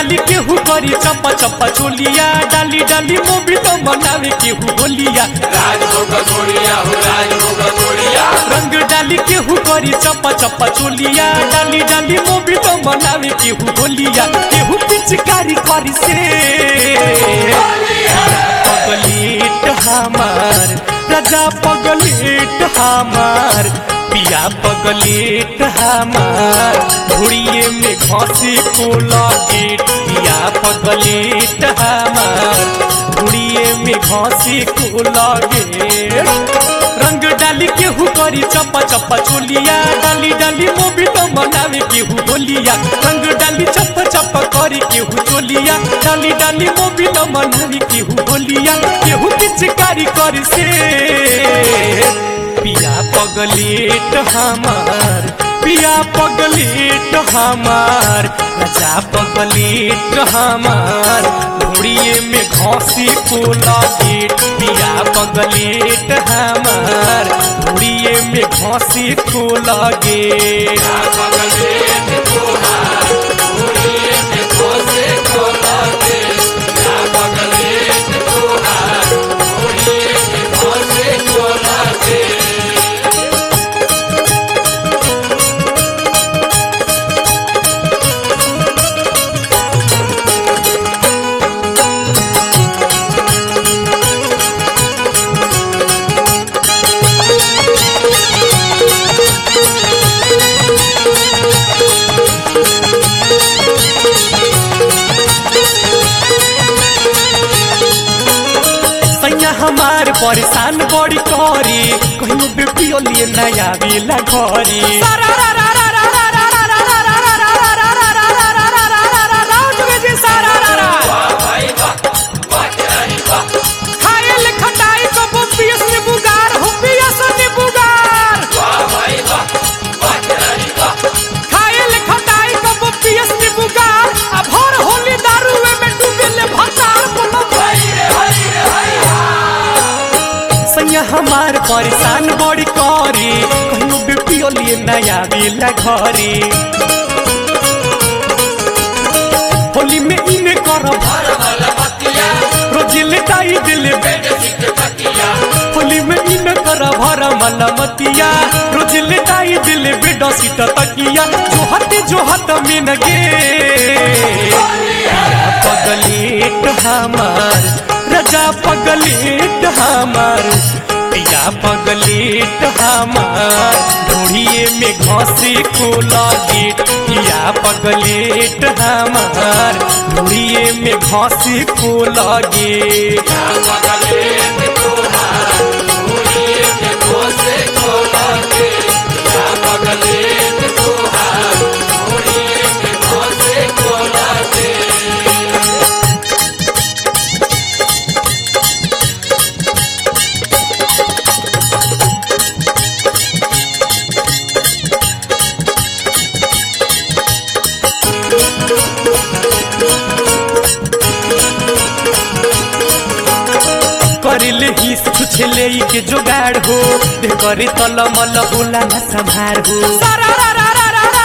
डाली केहू करी चप्पा चप्पा चोलिया डाली डाली मोबी तो मनावे केहू होलिया राजभोग गोड़िया हो राजभोग गोड़िया रंग डाली केहू करी चप्पा चप्पा चोलिया डाली डाली मोबी तो मनावे केहू होलिया केहू पिचकारी करी से पगलेट हमार राजा पगलेट हमार पिया पगलेट हमार घोड़िए में घसी को गेट पिया पगलेट हमार घोड़िए में घसी को गेट रंग डाली केहू करी चप्पा चप्पा चोलिया डाली डाली मोबी तो मनावे केहू होलिया रंग डाली चप्पा चप्पा करी केहू चोलिया डाली डाली मोबी तो मनावे केहू होलिया केहू पिचकारी करी से पिया पगलेट हमार पिया पगलेट हमार राजा पगलेट हमार घोड़िए में घसी को गेट पिया पगलेट हमार घोड़िए में घसी को गेट पगलेट तोहार गोड़िए में घोसे को लागे ना पगलेट तोहार गोड़िए में घोसे को लागे सैया हमार परेशान बड़ी करी कहियो बेपियो लिए नया बेला घरी वाह भाई वाह वाह तेरी वाह वाह भाई वाह वाह तेरी वाह हरी रे हरी रे हरी सैया हमार परेशान बड़ी करी कहियो बेपियो लिए नया बेला घरी होली में इने करब हर वाला बतिया रोजी लेटाई दिल बेटे सिख तकिया होली में इन कर भर मलमतिया रोज लेटाई दिल बेडो सीट तकिया जो हट जो हट मिन गे पगलेट हमार रजा पगलेट हमार पिया पगलेट हमार ढूढ़िए में घसी को गेट पिया पगलेट हमार ढूढ़िए में घसी को गेट ना पगलेट तोहार गोड़िए में घोसे को लागे ना पगलेट तोहार गोड़िए में घोसे को लागे करिले हिस छुछले के जोगाड़ हो दे करे तल मल होला न संभार हो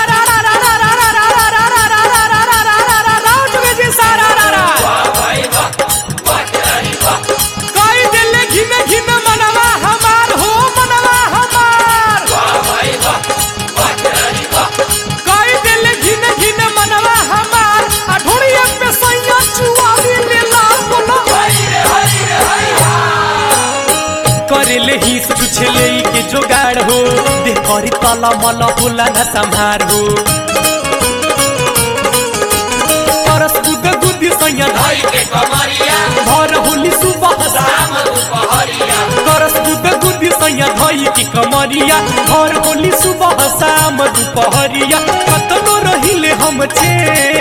वाह भाई वाह वाह तेरी वाह वाह भाई वाह वाह तेरी वाह हरी रे हरी रे हरी करिले हिस छुछले के जोगाड़ हो दे करे तल मल होला न संभार हो परस गुद गुदी सैया भाई के कमरिया भर होली सुबह शाम दुपहरिया करस गुद गुदी सैया धई की कमरिया और होली सुबह शाम दुपहरिया कतनो रहिले हम छे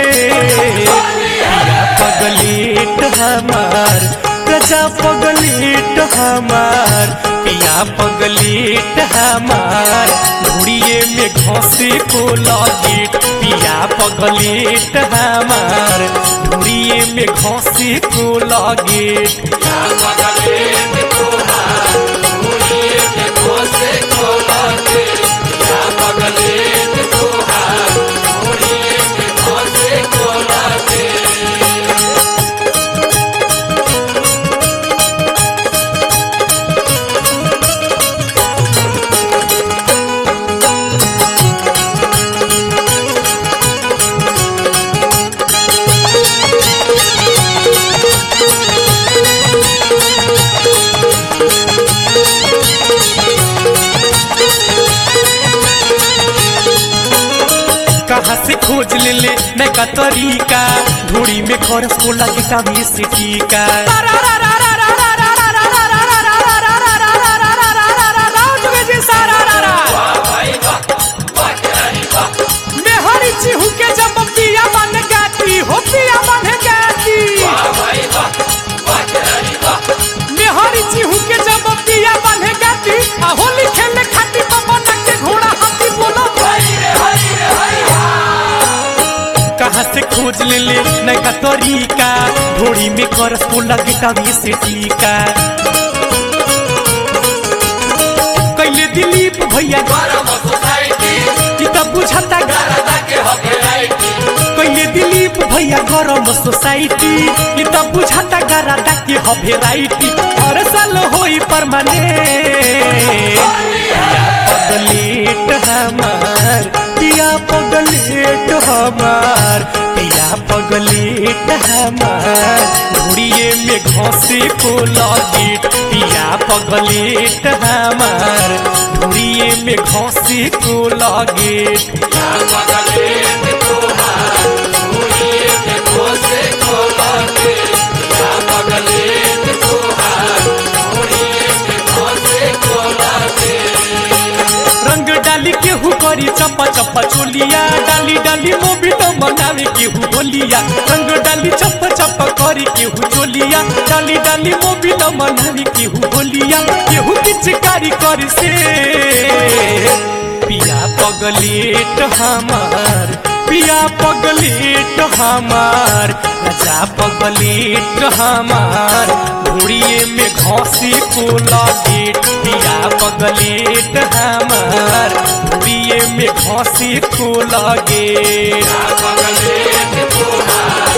पिया पगलेट हमार प्रजा पगलेट हमार पिया पगलेट हमार घुड़िए में घसे को गेट पिया पगलेट हमार घुड़िए में घसे को गेट ना पगलेट तोहार गोड़िए में घोसे को लागे ना पगलेट तोहार गोड़िए में घोसे को लागे नैका तरीका धूड़ी में खरस को लगे कभी से टीका वाह भाई वाह वाह खिलाड़ी वाह मेहरी चिहू के जब पिया बन गाती हो पिया बन गाती वाह भाई वाह वाह खिलाड़ी वाह मेहरी चिहू के जब पिया बन गाती आ होली खेलने खाती पवन के घोड़ा हाथी बोलो हरी रे हरी रे हरी कहाँ से खोज ले ले नैका तरीका ढोड़ी में करस को लगे कभी से टीका कैले दिलीप भैया गरम सोसाइटी कि तब बुझाता गा दादा के हो भेराइटी कैले दिलीप भैया गरम सोसाइटी कि तब बुझाता गरादा के ह भेराइटी हर साल होई परमानेंट पगलेट हमार पिया पगलेट हमार पिया पगलेट हमार घुड़िए में घोसे को लगे पिया पगलेट हमार घुड़िए में घोसे को लगे या पगले में तोहार मुड़िए में घोसे को लागे या पगले में तोहार मुड़िए में घोसे को लागे रंग डाली केहू करी चप्पा चप्पा चोलिया डाली डाली मोबी तो मनावे केहू बोलिया रंग डाली चप्पा चप्पा करी केहू चोलिया डाली डाली मोबी तो मनावे केहू बोलिया केहू पिचकारी कर से पिया पगलेट हमार पिया पगलेट हमार राजा पगलेट हमार घोड़िए में घोसी को लगे पिया पगलेट हमार घोड़िए में घोसी को लगे या पगले में तोहार